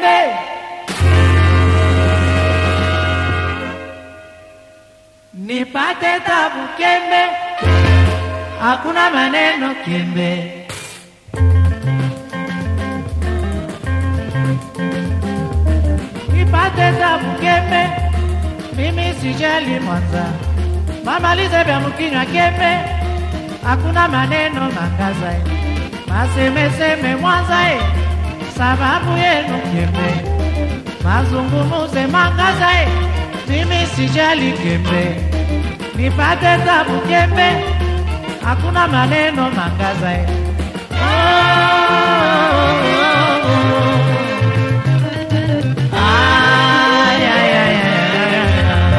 kembe nipate tabu kembe hakuna maneno kembe nipate tabu kembe mimi sijali Mwanza mamalize vya mkinywa kembe hakuna maneno mangaza eh. masemeseme Mwanza eh. sababu yenu kembe mazungumuze mangaza eh. mimi sijali kembe nipate tabu kembe hakuna maneno mangaza eh. Ay, ay, ay, ay, ay,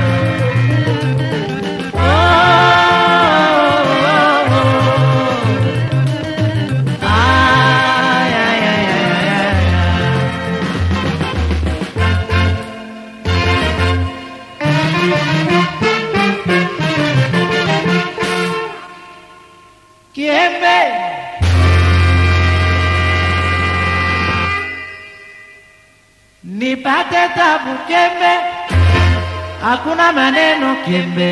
ay. Ay, ay, ay, ay, ay, ay. Kiembe nipate tabu kembe, hakuna maneno kembe.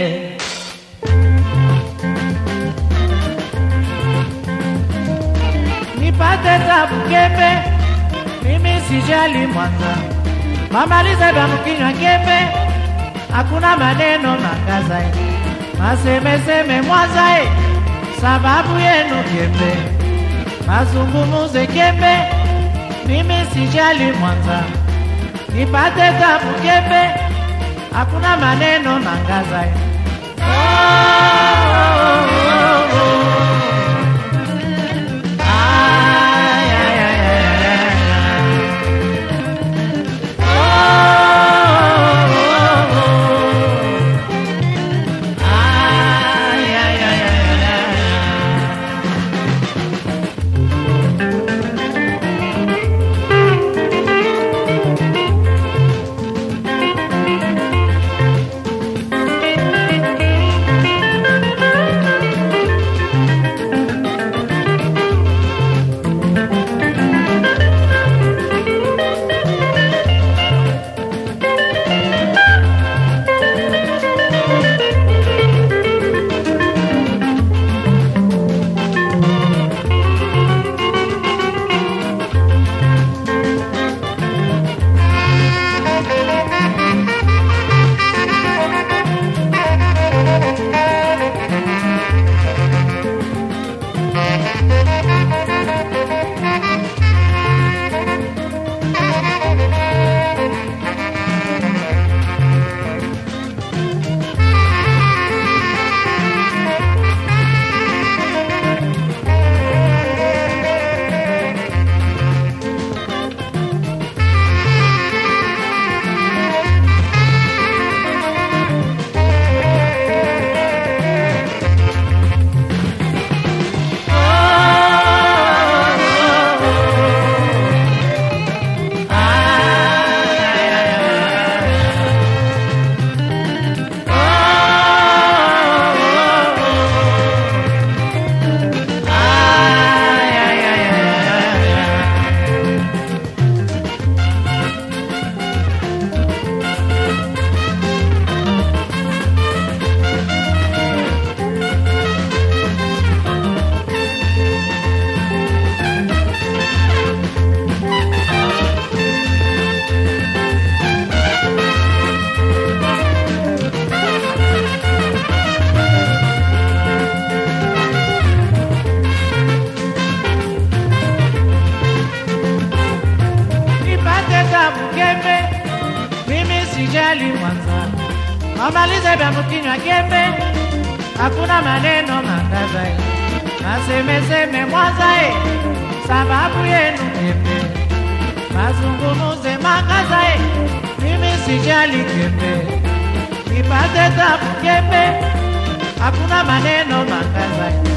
Nipate tabu kembe, mimi sijali Mwanza, mamalize vya mkinywa kembe, hakuna maneno mangaza eh. masemeseme Mwanza eh sababu yenu kembe, mazungumuze kembe, mimi sijali Mwanza, nipate tabu kembe, hakuna maneno mangaza eh. Ay, ay, ay, ay, ay, ay. Ay, ay, ay, ay, ay, ay. nipate tabu kembe, mimi sijali Mwanza, mamalize vya mkinywa kembe, hakuna maneno mangaza eh. masemeseme Mwanza eh, sababu yenu kembe, mazungumuze mangaza eh, mimi sijali kembe, nipate tabu kembe, hakuna maneno mangaza eh.